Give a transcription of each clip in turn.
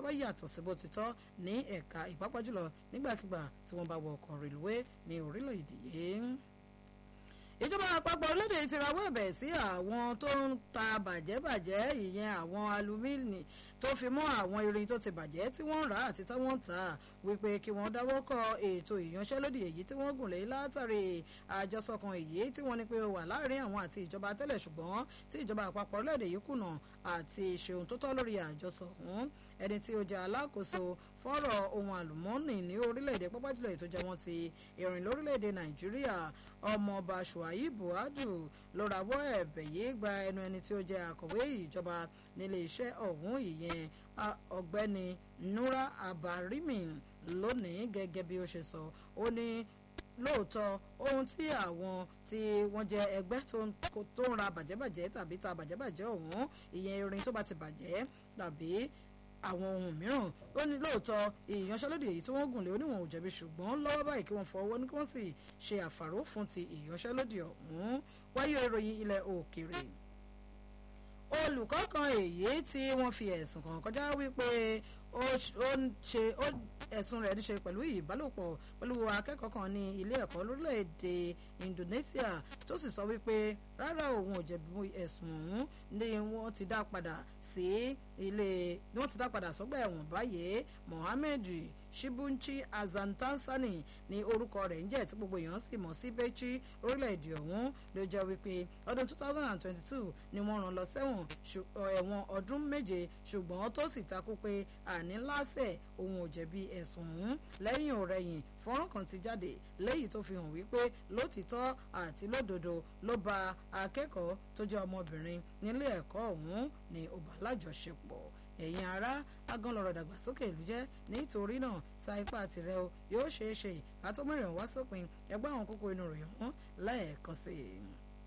bá yàtọ̀ sí bó ti tọ́ ní ẹ̀ka ìpápá jùlọ nígbàkigbà tí wọ́n bá wọ ọkọ̀ rèlúwé ní orílẹ̀-èdè yìí ìjọba àpapọ̀ orílẹ̀-èdè ti rawọ́ ẹ̀bẹ̀ sí àwọn tó ń ta bàjẹ́bàjẹ́ ìyẹn àwọn alumíìnì tó fi mọ́ àwọn irin tó ti bàjẹ́ tí wọ́n ń rà àti tí wọ́n ń tà wípé kí wọ́n dáwọ́ kọ ètò ìyanṣẹ́lódì èyí tí wọ́n gùn lé látàrí àjọsọ kan èyí tí wọ́n ní pé ó wà láàrin àwọn àti ìjọba tẹ́lẹ̀ ṣùgbọ́n tí ìjọba àpapọ̀ orílẹ̀-èdè yìí kùnà àti ṣeun tó tọ́ lórí àjọsọ ọ̀hún ẹni tí ó jẹ́ alákòóso fọ́rọ̀ ohun àlùmọ́ọ́nì ní orílẹ̀-èdè pápájùlọ ètò jẹ́ wọ́n ti ìrìn lórílẹ̀-èdè nàìjíríà ọmọọba shuaibu adu ló rawọ́ ẹ̀bẹ̀ yìí gba ẹnu ẹni tí ó jẹ́ akọ̀wé ìjọba nílé iṣẹ́ ọ̀hún ìyẹn ọ̀gbẹ́ni nura abarimi lónìí gẹ́gẹ́ bí ó ṣe sọ ó ní lóòótọ́ ohun tí àwọn tí wọ́n jẹ́ ẹgbẹ́ tó ń ra bàjẹ́bàjẹ́ tàbí ta bàjẹ́bàjẹ́ ọ̀hún ìyẹn irin tó bá ti bàjẹ́ tàbí àwọn ohun mìíràn ó ní lóòótọ́ ìyanṣẹ́lódì èyí tí wọ́n gùn lé oníwọ̀n ò jẹ̀bi ṣùgbọ́n lọ́wọ́ báyìí kí wọ́n fọwọ́ ní kí wọ́n sì ṣe àfàró fún ti ìyanṣẹ́lódì ọ̀hún wáyé ìròyìn ilẹ̀ òkèèrè olùkọ́ kan èyí tí wọ́n fi ẹ̀sùn kàn kọjá wípé ó ń ṣe ẹ̀sùn rẹ̀ níṣe pẹ̀lú ìbálòpọ̀ pẹ̀lú akẹ́kọ̀ọ́ kan ní ilé ẹ̀kọ́ lórílẹ̀‐èdè Indonesia tó sì sọ wípé rárá òun ò jẹ̀bi ẹ̀sùn ọ̀hún ni wọ́n ti dá padà sí ilé ni wọ́n ti dá padà sọ́gbà ẹ̀wọ̀n báyìí Mohammed Shibunchi Azantansani ní orúkọ rẹ̀ ń jẹ́ tí gbogbo èèyàn sì mọ̀ sí Bẹ́chí orílẹ̀-èdè ọ̀hún ló jẹ́ wípé ọdún 2022 ni wọ́n rán lọ sẹ́wọ̀n ẹ̀wọ̀n ọdún méje ṣùgbọ́n tó sì takú pé àní lásẹ̀ òun ò jẹ̀bi ẹ̀sùn ọ̀hún lẹ́yìn ọ̀rẹ́yìn fọ́nrán kan ti jáde lẹ́yìn tó fi hàn wípé lótìtọ́ àti lódodo ló ba akẹ́kọ̀ọ́ tó jẹ́ ọmọbìnrin nílé ẹ̀kọ́ ọ̀hún ní ó bá lájọṣepọ̀ ẹ̀yin ará agánlọ́rọ̀ dàgbàsókè ìlú jẹ́ nítorí náà sa ipá tirẹ̀ o yóò ṣeé ṣe kátómẹ́rin wá sópin ẹgbẹ́ àwọn kókó inú rẹ̀ hàn lẹ́ẹ̀kan sí i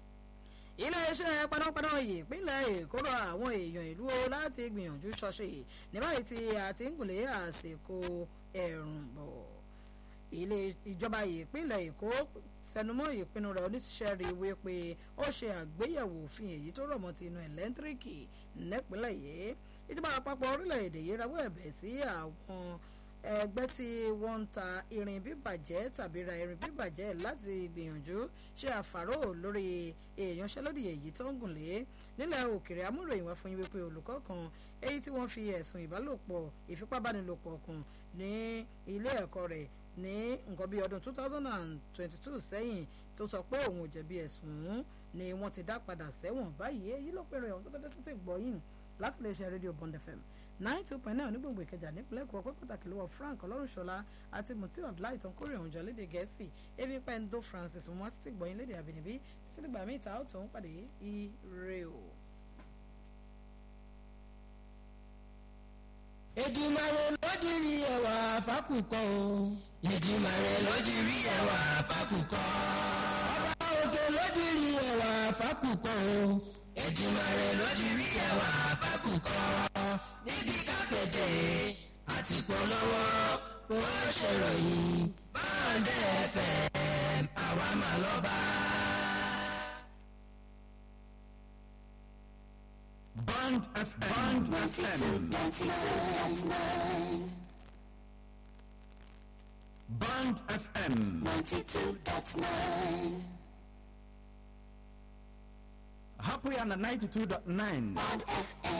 iléeṣẹ́ panápaná ìpínlẹ̀ èkó rọ àwọn èèyàn ìlú o láti gbìyànjú ṣọ́ṣe ní báyìí tí a ti ń gùnlé àsìkò ẹ̀rùn bọ̀ ilé ìjọba ìpínlẹ̀ èkó sẹnumọ́ ìpinnu rẹ̀ oníṣẹ́ rí wí pé ó ṣe àgbéyẹ̀wò òfin èyí tó rọ̀ mọ́ ti inú ẹ̀lẹ́ńtíríkì nípínlẹ̀ yìí ìjọba àpapọ̀ orílẹ̀-èdè yìí rawọ́ ẹ̀bẹ̀ sí àwọn ẹgbẹ́ tí wọ́n ń ta irin bíbàjẹ́ tàbí ra irin bíbàjẹ́ láti gbìyànjú ṣe àfàró lórí ìyanṣẹ́lódì èyí tó ń gùn lé nílẹ̀ òkèrè amúròyìn wá fún yín wípé olùkọ́ kan èyí tí wọ́n fi ẹ̀sùn ìbálòpọ̀ ìfipábánilòpọ̀ kùn ní ilé ẹ̀kọ́ rẹ̀ ní nǹkan bíi ọdún 2022 sẹ́yìn tó sọ pé òun ò jẹ̀bi ẹ̀sùn ọ̀hún ni wọ́n ti dá padà sẹ́wọ̀n báyìí èyí ló pèrè ọ̀hún tó tẹ́tẹ́ sí ti gbọ́yìn láti lè ṣe rédíò Bond FM nine two point nine onígbòǹgbò ìkẹjà nípínlẹ̀ èkó ọpẹ́ pàtàkì lọ́wọ́ Frank ọlọ́runṣọlá àti mutiu abdullahi tó ń kórè òun jọ léde gẹ̀ẹ́sì ebi pẹ́ńdó Francis wọn wá sí ti gbọ́yìn léde àbínibí títí dìgbà míì ta ó tó ń pàdé ire o. Èdùmàrè lódìrí ẹwà fákùkọ o. Èdùmàrè lódìrí ẹwà fákùkọ. Ọba òkè lódìrí ẹwà fákùkọ o. Èdùmàrè lódìrí ẹwà fákùkọ. Níbi kápẹ́tẹ̀ àti polówó kó ṣèròyìn báńdẹ̀ FM àwa mà lọ́ba. Bond FM. Bond FM. Bond FM. 92.9 Happy on the 92.9. Bond FM